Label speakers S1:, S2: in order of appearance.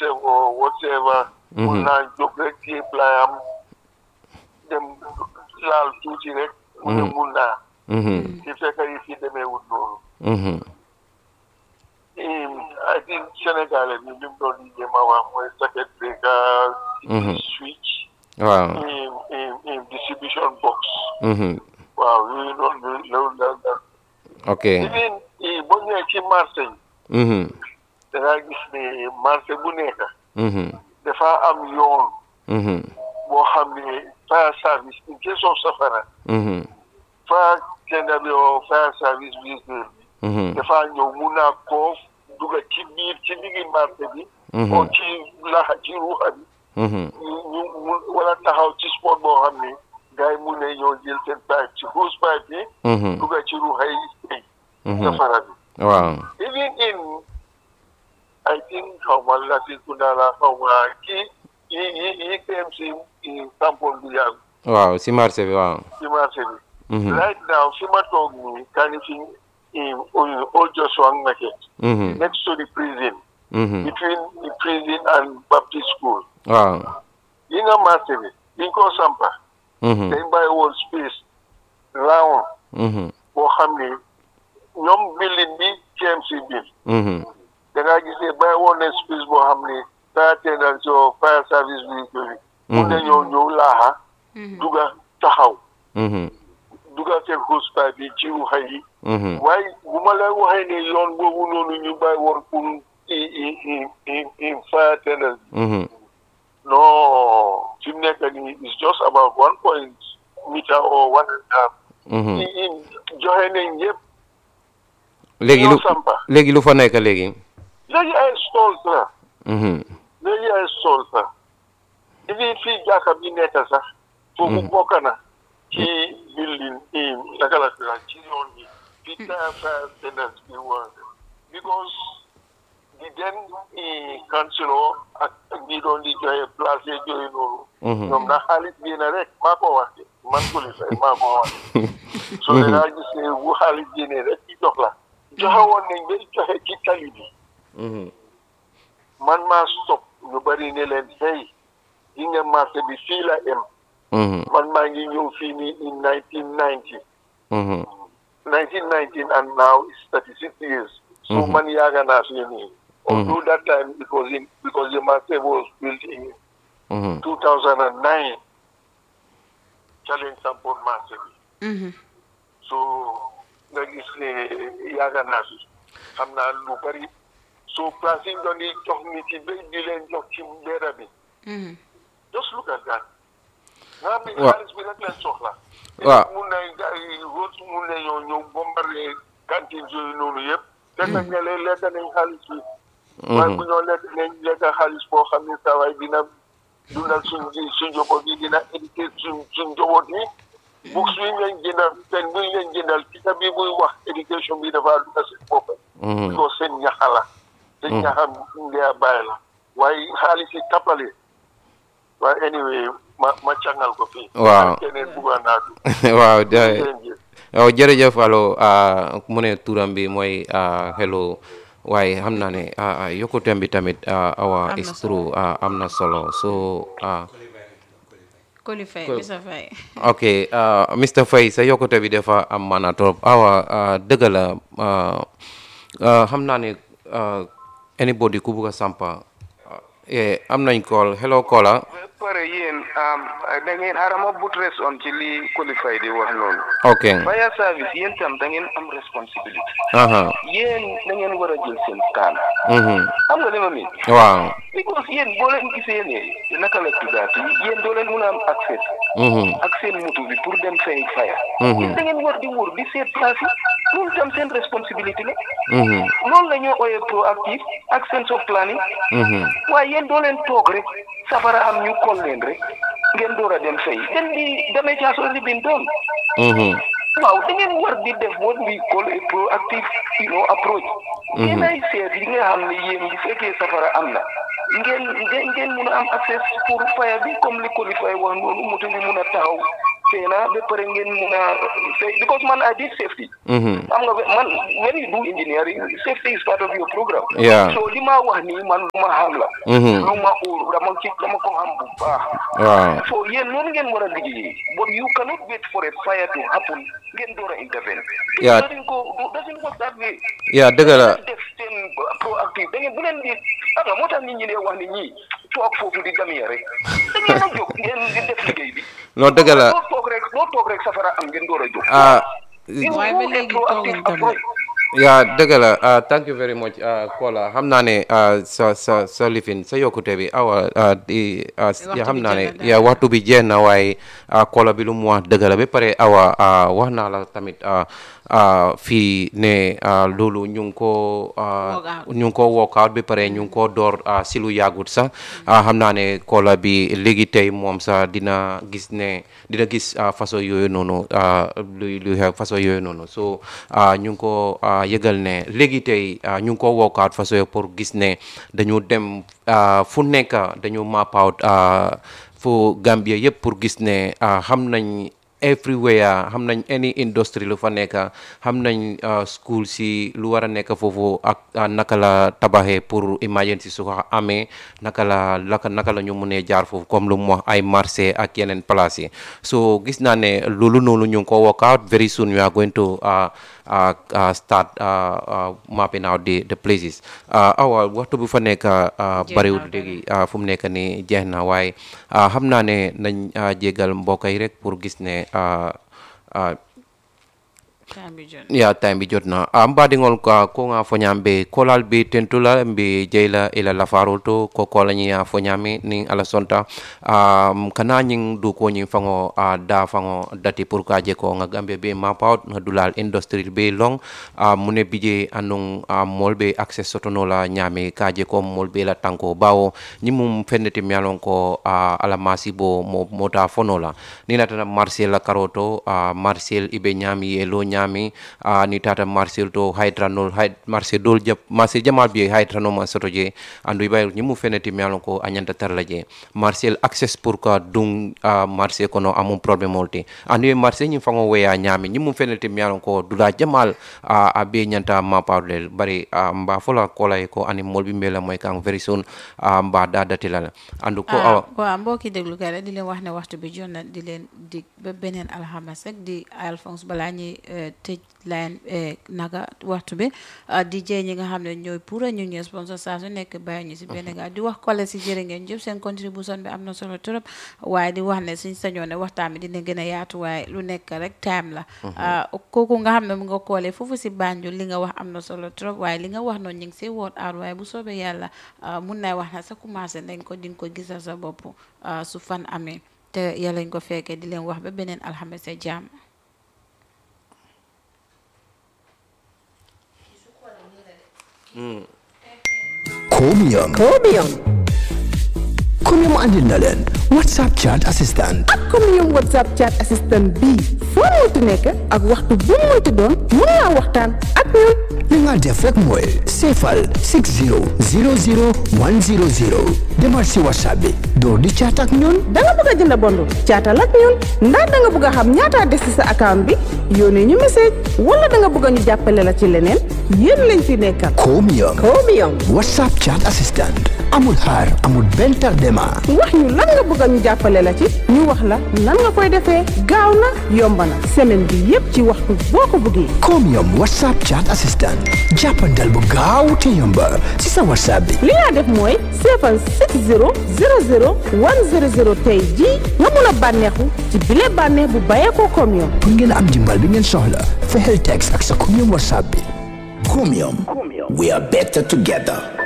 S1: himself or whatever mun naa jóg rek ci playam dem laal tuuti rek mu ne mun naa
S2: Mhm.
S1: ci fekk yi fi demeewul noonu
S2: Mhm.
S1: I think Sénégalais bi li mu doon di jéem a wax mooy circuit breaker
S2: Mhm.
S1: switch
S2: waaw.
S1: in in in distribution box
S2: Mhm.
S1: waaw yooyu noonu loolu la la
S2: ok.
S1: even boo ñëwee ci marché yi
S2: Mhm.
S1: da ngaa gis ne marché bu nekk
S2: Mhm.
S1: dafa am yoon
S2: Mhm.
S1: boo xam ne fire service in case of safara
S2: Mhm.
S1: fire tender bi o fire service vehicle bi
S2: Mhm.
S1: dafa ñëw mun naa koo duga ci biir ci diggi marché bi
S2: Mhm.
S1: o ci laxa ci ruuxa bi
S2: Mhm.
S1: ñu ñu mu wala taxaw ci sport boo xam ne gars yi mun ne ñoo jël seen pipe ci hose pipe yi
S2: Mhm.
S1: duga ci ruuxa yi tey
S2: Mhm.
S1: safara bi
S2: waaw.
S1: even in I think xaw ma Latrikunda la xaw ma kii yi yi yi KMC i tampon bi yàgg
S2: waaw si marché bi waaw.
S1: ci marché bi
S2: Mhm.
S1: right now fi ma toog nii Kanifing in Old Joshua Market
S2: Mhm.
S1: next to the prison
S2: Mhm.
S1: between the prison and Baptist school
S2: waaw.
S1: yi nga marché bi bi nga ko sampa
S2: Mhm.
S1: dañ bàyyi woon space round
S2: Mhm.
S1: boo xam ne ñoom building bi KMC bill
S2: Mhm.
S1: da ngaa gis ne bàyyi woon ne space boo xam ne fire attendant so fire service vehicle bi mun nañoo ñëw laaxa duga taxaw
S2: Mhm.
S1: duga seen hosepipe bi ci ruxa yi
S2: Mhm.
S1: waaye bu ma la waxee ne yoon boobu noonu ñu bàyyi woon pour i i i i i fire attendant
S2: Mhm.
S1: non fi mu nekk nii it's just about one point meter or one and a half
S2: Mhm.
S1: i i joxe nañ yëpp
S2: léegi lu
S1: ñoo sampa
S2: léegi lu fa nekk léegi.
S1: léegi ay stalls la
S2: Mhm.
S1: léegi ay stalls la even fii jàkka bi nekk sax foofu bokk na ci building i naka la tudd ci yoon bi fi tire fire attendant bi war because di den i councilor ak ak ñi doon di joxe place yi joxe noonu
S2: Mhm.
S1: ñoom na xaalis bii na rek maa ko wax de man ko li fay maa ko wax so da ngaa gis ne bu xaalis génnee rek ci jox la joxe woon nañ ba joxe ci tali bi
S2: Mhm.
S1: man maa stop ñu bari ne leen hey yi nga marché bi fii la em
S2: Mhm.
S1: man maa ngi ñëw fii nii in 1990
S2: Mhm.
S1: 1919 and now it's 36 years so
S2: Mhm.
S1: man yaaga naa fii nii although that time it was in because the marché was built in
S2: Mhm.
S1: 2009 challenge sampoon marché bi so nga gis ne yaaga naa fi xam naa lu bari so place yi ñu doon di jox nit yi ba di leen jox ci mbedda bi just look at that nga xam ne
S2: Wa-
S1: xaalis bi rek leen soxla
S2: Waaw.
S1: mun na gars yi root mun na ñoo ñëw bombardé cantine yooyu noonu yëpp te nag ne leen lekk nañ xaalis bi waaye bu ñoo lekk nañ lekk xaalis boo xam ne saa waay dina dundal suñ suñ njaboot yi dina éduquer suñ suñ njaboot yi books bi ngeen jëndal pen bi ngeen jëndal tika bi buy wax éducation bi dafa dugg seen bopp
S2: Mhm.
S1: ko seen ñaxa la seen ñaxa ngea bàyyi la waaye xaalis yi tappale waaye anyway ma ma càngal ko fii
S2: Waaw.
S1: keneen bugga naa du
S2: waaw de
S1: jërëjëf.
S2: waaw jërëjëf allo ah, mu ne turam bi mooy ah, hello waaye xam naa ne ah, ah, yokkuteem bi tamit ah, awa
S3: Am na
S2: is true ah, am na solo so ah,
S3: Koli Faye
S2: Ko-
S3: Mr Faye
S2: ok ah, Mr Faye sa yokkute bi dafa am maana trop awa ah, dëgg la ah, ah, xam naa ne ah, anybody ku bugg a sampa ah, eh, am nañ call hello caller
S4: ba pare yéen da ngeen xaaral ma but res on ci li qualifié di wax noonu
S2: ok
S4: fire service yéen tam da ngeen am responsibility
S2: aha
S4: yéen da ngeen war a jël seen kaan
S2: mhm
S4: xam nga li ma miin
S2: waaw
S4: because yéen boo leen gisee ne naka la tuddaati yéen doo leen mun a am accès
S2: mhm
S4: ak seen moto bi pour dem fay fire
S2: Mhm.
S4: yéen da ngeen war di wóor di seet place yi loolu tam seen responsabilité la
S2: mhm
S4: loolu la ñoo ooyee proactive ak sense of planning
S2: mhm
S4: waaye yéen doo leen toog rek safara am ñu kol leen rek ngeen door a dem fay then di damage has already been done
S2: mhm
S4: waaw da ngeen war di def what we call a proactive you know approach ngeen ay seet li nga xam ne yéen bu fekkee safara am na ngeen ngeen ngeen mun a am accès pour faya bi comme li qualifié wax noonu moto bi mun a taxaw feena ba pare ngeen mun a say because man I did safety
S2: Mhm.
S4: xam nga man when you do engineering safety is part of your program
S2: Yeah.
S4: so li ma wax nii man lu ma xam la
S2: Mhm.
S4: lu ma óor dama ci dama ko xam bu baax
S2: waaw
S4: so yéen loolu ngeen war a liggéeyee but you cannot wait for a fire to happen ngeen door a intervene
S2: Yeah.
S4: doesn't go doesn't work that way
S2: yaa dëgg la
S4: def seen proactive da ngeen bu leen di xam nga moo tax nit ñi dee wax ni ñii toog foofu di damee rek da ngeen a jóg ngeen di def liggéey bi
S2: non dëgg la
S4: loo toog rek loo toog rek safara am ngeen door a jóg
S2: ah
S4: You
S3: Waaye
S4: do
S3: ba
S4: a
S3: léegi
S4: proactive
S3: tooguñ tamit.
S4: approach.
S2: yaa dëgg la ah thank you very much ah Kola xam naa ne ah sa sa sa lifin sa yokkute bi awa ah di ah
S3: Waxtu
S2: xam
S3: bi
S2: naa ne
S3: jeex na
S2: yaa waxtu bi jeex na waaye ah Kola bi lu mu wax dëgg la ba pare awa ah wax naa la tamit ah ah fii ne ah loolu ñu ngi ko ah
S3: Work out.
S2: ñu ngi ko work out ba pare ñu ngi ko door ah si lu yàggut sax ah xam naa ne Kola bi léegi tey moom sax dina gis ne dina gis ah façon yooyu noonu ah luy luy xew façon yooyu noonu so ah ñu ngi ko ah yëgal ne léegi tey ah ñu ngi ko work out façon yooyu pour gis ne dañu dem ah fu nekk dañu map out ah fu Gambia yëpp pour gis ne ah xam nañ everywhere xam nañ any industry lu fa nekk xam nañ ah, school si lu war a nekk foofu ak ah, naka la tabaxee pour emergency su ko amee naka la laka naka la ñu mënee jaar foofu comme lu mu wax ay marché ak yeneen place yi so gis naa ne loolu noonu ñu ngi ko work out very soon we are going to uh, uh, uh, start uh, uh, mapping out the the places uh, awa waxtu bu fa nekk uh,
S3: Jeex
S2: bariwul
S3: na
S2: léegi uh, fu mu nekk ni jeex na waaye uh, xam naa ne nañ uh, jégal mbokk yi rek pour gis ne uh, uh,
S3: time bi jot
S2: ya time bi jot na a mbaɗigol ka ko nga foñamɓe kolal ɓe tentula mbe jeyla ila lafarol to ko kolañiya foñami nin ala sonta um, kana ñing du ko ñing fango a da fango dati pour ka je ko nga gambia be mapaut nga dulal industrie be long a mune bije anung a mol be access sotono la ñami ka je ko mol be la tanko bawo ñimum fenneti mialon ko a ala masi bo mo mota fono la ni natana marcel la karoto a marcel ibe ñami e lo ñami a ni tata marcel to hydranol hay marcel dol jap marcel jamal bi hydranol ma soto je andu ibay ñimu fenneti mialon ko a ñanta tarla je marcel access pour ka dung a marcel kono amum problème olti andu e marcel ñi fango weya ñami ñimu fenneti mialon ko dula jamal a a be ñanta ma parlel bari a mba fola kola e ko ani molbi mbela moy kan very soon a mba da datilala andu ko awa
S3: waaw mbokki déglu kay rek di leen wax ne waxtu bi jot na di leen dig ba beneen alxames rek di Alphonse balaa ñuy eh, tëj line eh, naga waxtu bi ah, di jee ñi nga xam ne ñooy pour ñu ñëw sponsor saa su nekk bàyyi ñu si benn gaa di wax kole si jërë ngeen jëf seen contribution bi am na solo trop waaye di wax ne suñ sañoon ne waxtaan bi dina gën a yaatu waaye lu nekk rek time la ah, kooku nga xam ne mu nga koolee foofu si Banjul li nga wax am na solo trop waaye li nga wax noonu ñu ngi si woot aar waaye bu soobee yàlla ah, mun naa wax na sa commencé nañ ko di nga ko gisal sa bopp ah, su fan amee te yàlla ñu ko fekkee di leen wax ba beneen alxames sa jàmm
S5: Chromium.
S6: Chromium.
S5: Chromium andil na leen WhatsApp chat assistant.
S6: ak Chromium WhatsApp chat assistant bii foo mënti nekk ak waxtu bu mu mënti doon mun naa waxtaan ak ñun.
S5: li nga def rek mooy seefal 60 00 100 demal si WhatsApp bi door di chat ak ñun.
S6: da nga bëgg a jënd bondu caatal ak ñun ndax da nga bëgg a xam ñaata des ci sa account bi yónnee ñu message wala da nga bëgg a ñu jàppale la ci leneen yéen lañ fi nekkal.
S5: Chromium.
S6: Chromium.
S5: WhatsApp chat assistant. amul xaar amul benn tardement.
S6: wax ñu lan nga bëgg a ñu jàppale la ci ñu wax la nan nga koy defee gaaw na yomb na semaine bi yépp ci waxtu boo ko bëggee.
S5: Chromium WhatsApp chat assistant. jàppandal bu gaaw te yomba si sa WhatsApp bi.
S6: li nga def mooy seefal 60 00 100 tey jii nga mun a bànneexu ci bile bànneex bu bàyyeekoo Chromium.
S5: pour ngeen am dimbal bi ngeen soxla fexeel text ak sa Chromium WhatsApp bi. Chromium. we are better together.